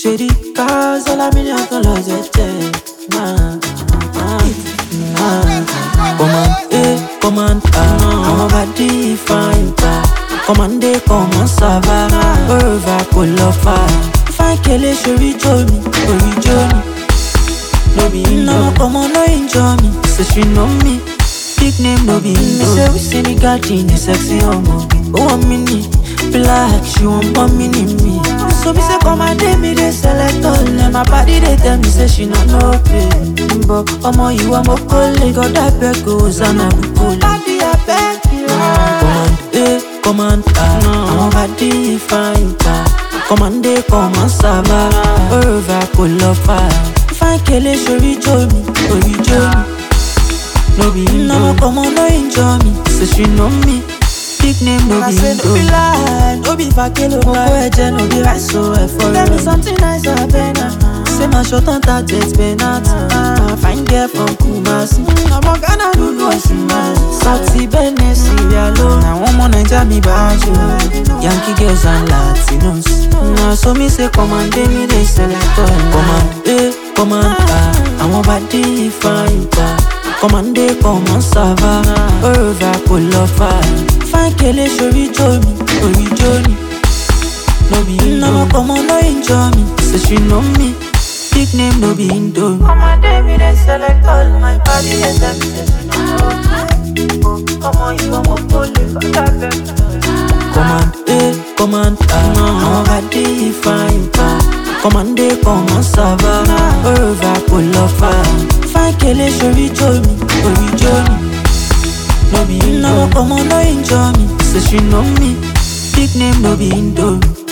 Shady cars, all a million dollars a check. Nah, nah, nah. Come on, eh, come on, ah. I'm a body fine, pa. Come on, they come on, sava. Over, pull up fire. Fine, kele, shuri, joe me, ori, joe me. No be no, come on, no enjoy me. Say she know me. Big name, no be me. Say we see the garden, the sexy homo. Oh, a mini. Black, she want one mini me. So me say come and day me they select all them. My body they tell me say she not no pay. But omo you want more colleague, got that beg goes and I be cool. Body I beg you. Come on, eh, come on, ah. I'm a body fine, pa. Come on, they come and sava. Over, pull up fire. Fine, kele, shori, joe me, ori, joe me. No be no, come on, no enjoy me. Say she know me. Big name, no I be say no be Indo. lie, no be fakelo Mo lie. kó ẹ̀jẹ̀ no be rice so ẹ̀fọ́ Tell me rẹ̀. something nice abena. Say my short on target penalty. Ah, Fine girl from Kumasi. Ọmọ Ghana lulu oṣù máa. South Benin, Sierra Leone. Àwọn ọmọ Naija mi bá a jò. Yankee girls and Latinos. Na so mi say command me dey select all. Command A, command A. Àwọn bá dé fine pa. Command A, command Sava. Over pull up fire. Fine kele sori jo mi, ori jo ni. No be no, come on, no enjoy me. Say she know me. Big name, no be Indo. Come on, David, they select all my body and them. Come on, you want more police, Command A, command A. I'm body fine, pa. Command A, command Sava. Over, pull up fire. Fine, kele, shori, jomi, ori, jomi. No be no, come on, no enjoy me. Say she know me. Big name, no be Indo.